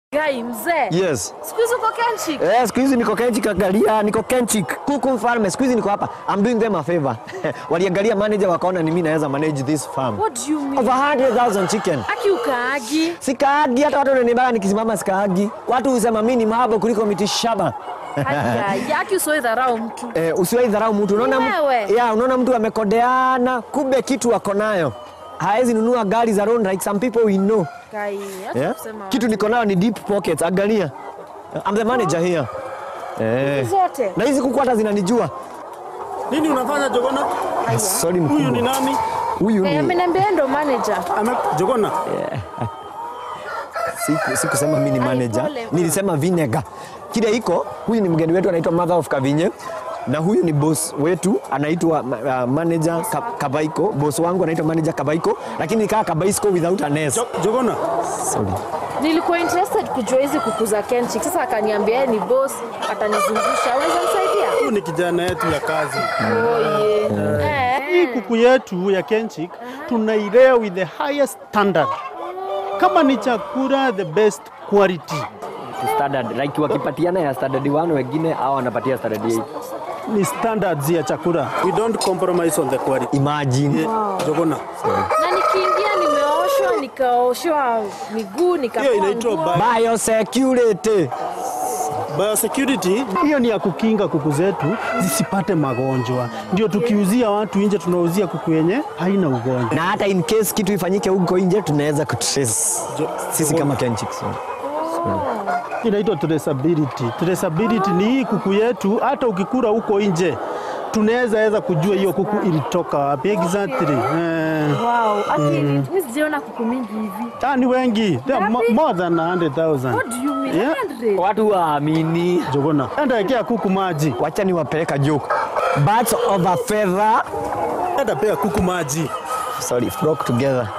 Gai mzee. Yes. Siku hizi uko Kenchik. Eh, siku hizi niko Kenchik angalia, niko Kenchik. Kuku mfalme, siku hizi niko hapa. I'm doing them a favor. Waliangalia manager wakaona ni mimi naweza manage this farm. What do you mean? Over 100,000 chicken. Aki ukaagi. Sikaagi hata watu wananibana nikisimama sikaagi. Watu husema mimi ni mahaba kuliko miti shaba. Haya, aki usiwahi dharau mtu. Eh, usiwahi dharau mtu. Unaona mtu- Wewe. yeah, unaona mtu amekodeana, kumbe kitu ako nayo. Hawezi nunua gari za road like some people we know. Gai, acha Yeah? kusema. Kitu niko nayo ni deep pockets. Angalia. I'm the manager here. Eh. zote. Na hizi kuku hata zinanijua. Nini unafanya Jogona? Sorry Huyu ni mkubwa. nani? Huyu Eh, ni ameniambia yeye ndo manager. Ame Jogona. siku sikusema mimi ni manager. pole. Nilisema vinegar. Kile iko, huyu ni mgeni wetu anaitwa Mother of Kavinye. Na huyu ni boss wetu anaitwa uh, manager Ka- Kabaiko. Boss wangu anaitwa manager Kabaiko, lakini nikaa Kabaisko without an S. Jo Jogona. Sorry. Nilikuwa interested kujua hizi kuku za Kenchik. Sasa akaniambia yeye ni boss, atanizungusha. Unaweza msaidia? Huyu ni kijana yetu ya kazi. Oh yeah. Hii Eh. kuku yetu ya Kenchik tunailea with the highest standard. Kama ni chakula the best quality. Standard like wakipatiana ya standard 1 wengine au wanapatia standard 8. Ni standards ya chakula. We don't compromise on the quality. Imagine. Yeah. Jogona. Na nikiingia nimeoshwa, nikaoshwa miguu, Hiyo nikafua inaitwa nguo. bio- Biosecurity. biosecurity. Hiyo ni ya kukinga kuku zetu zisipate magonjwa. Ndio tukiuzia watu nje tunauzia kuku yenye haina ugonjwa. Na hata in case kitu ifanyike huko nje tunaweza kutrace. Jo- Sisi kama Kenchicks. inaitwa traceability. Traceability ni hii kuku yetu, hata ukikula huko nje tunaweza weza kujua hiyo kuku ilitoka wapi exactly. Eh, Wow, ati mimi sijaona kuku mingi hivi. ah, ni wengi They are mo- Ngapi? more than 100,000. What do you mean? Yeah. 100? Watu waamini. Jogona, enda ekea kuku maji, Wacha niwapeleka joke. Birds of a feather enda pea kuku maji. sorry, flock together.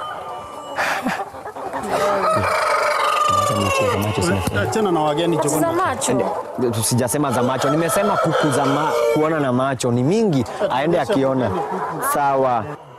Achana na wageni Za Jogona. macho. Sijasema za macho, nimesema kuku za ma, kuona na macho ni mingi, aende akiona. Sawa.